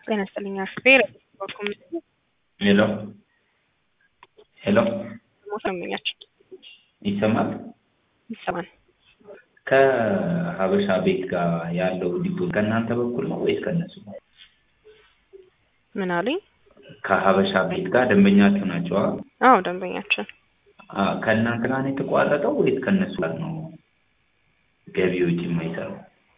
ጤና ይስጥልኝ አስቴር ሄሎ ሄሎ ሰምኛችን ይሰማል? ይሰማል። ከሀበሻ ቤት ጋር ያለው ዲፖዚት ከእናንተ በኩል ነው ወይስ ከእነሱ? ምን አሉኝ? ከሀበሻ ቤት ጋር ደንበኛችሁ ናቸው? አዎ ደንበኛችን። አ- ከእናንተ ጋር ነው የተቋረጠው ወይስ ከእነሱ ጋር ነው ገቢ ወጪ የማይሰራው?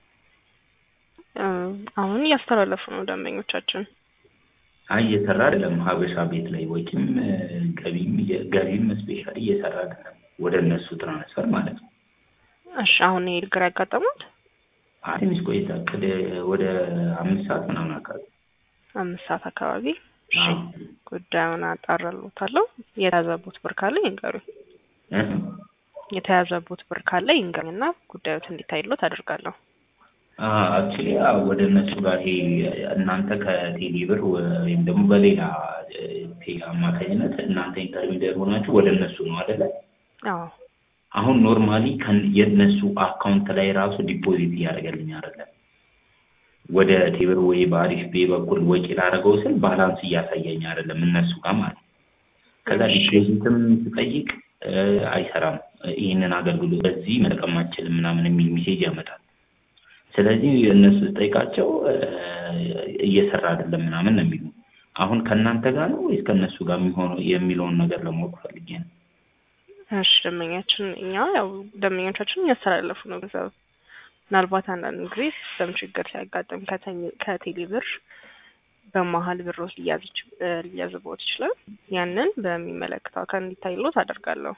እ፣ አሁን እያስተላለፉ ነው ደንበኞቻችን። አይ እየሰራ አይደለም። ሀበሻ ቤት ላይ ወጪም እ፣ ገቢም እየ- ገቢም ስፔሻሊ እየሰራ አይደለም። ወደ እነሱ ትራንስፈር ማለት ነው። እሺ አሁን ይሄ ችግር ያጋጠሙት አይ ትንሽ ቆይታ ቅድ ወደ አምስት ሰዓት ምናምን አካባቢ አምስት ሰዓት አካባቢ። እሺ አዎ። ጉዳዩን አጣራልዎታለሁ። የተያዘቦት ብር ካለ ይንገሩኝ። እ? የተያዘቦት ብር ካለ ይንገሩኝና ጉዳዩት እንዲታይሎት አደርጋለሁ። አክቹሊ ወደ እነሱ ጋር ይሄ እናንተ ከቴሌ ብር ወይም ደግሞ በሌላ እ፣ ቴሌ አማካኝነት እናንተ ኢንተርሚዲየር ሆናችሁ ወደ እነሱ ነው አይደለ? አዎ አሁን ኖርማሊ የእነሱ አካውንት ላይ ራሱ ዲፖዚት እያደረገልኝ አይደለም። ወደ ቴብር ወይ በአሪፍ ቤ በኩል ወጪ ላደረገው ስል ባላንስ እያሳየኝ አይደለም እነሱ ጋር ማለት ነው። ከዛ እሺ። ዲፖዚትም ስጠይቅ እ፣ አይሰራም፣ ይህንን አገልግሎት በዚህ መጠቀም አትችልም ምናምን የሚል ሜሴጅ ያመጣል። ስለዚህ እነሱ ስጠይቃቸው እ፣ እየሰራ አይደለም ምናምን ነው የሚሉ። አሁን ከእናንተ ጋር ነው ወይስ ከእነሱ ጋር የሚሆነው የሚለውን ነገር ለማወቅ ፈልጌ ነው። እሺ ደንበኛችን እኛ ያው ደንበኞቻችን እያስተላለፉ ነው ገንዘብ ምናልባት አንዳንድ ጊዜ ሲስተም ችግር ሲያጋጥም ከተኝ- ከቴሌ ብር በመሀል ብር ውስጥ ሊያዝ ይች- እ፣ ሊያዝቦት ይችላል። ያንን በሚመለከተው አካል እንዲታይሎት አደርጋለሁ።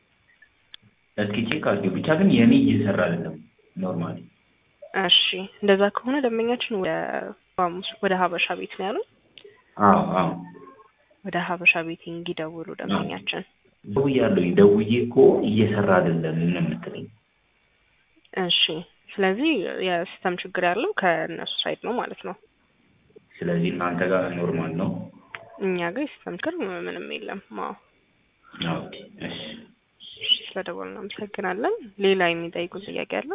እስኪ ቼክ አድርጊው። ብቻ ግን የኔ እየሰራ አይደለም ኖርማሊ እሺ እንደዛ ከሆነ ደንበኛችን ወደ ሐሙስ ወደ ሀበሻ ቤት ነው ያሉት። አዎ አዎ ወደ ሀበሻ ቤት እንዲደውሉ ደንበኛችን። ደውያለሁኝ። ደውዬ እኮ እየሰራ አይደለም ነው የምትለኝ። እሺ ስለዚህ የሲስተም ችግር ያለው ከእነሱ ሳይድ ነው ማለት ነው። ስለዚህ እናንተ ጋር ኖርማል ነው። እኛ ጋር የሲስተም ችግር ምንም የለም። አዎ ኦኬ እሺ። እሺ፣ ስለደወልን እናመሰግናለን። ሌላ የሚጠይቁን ጥያቄ አለ?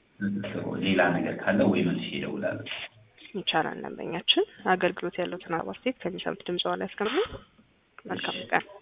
ሌላ ነገር ካለ ወይ መልሼ እደውላለሁ። ይቻላል። ደንበኛችን አገልግሎት ያለው ተናባር ሴት ከሚሰሙት ድምጽ ላይ ያስቀምጡ። መልካም ቀን።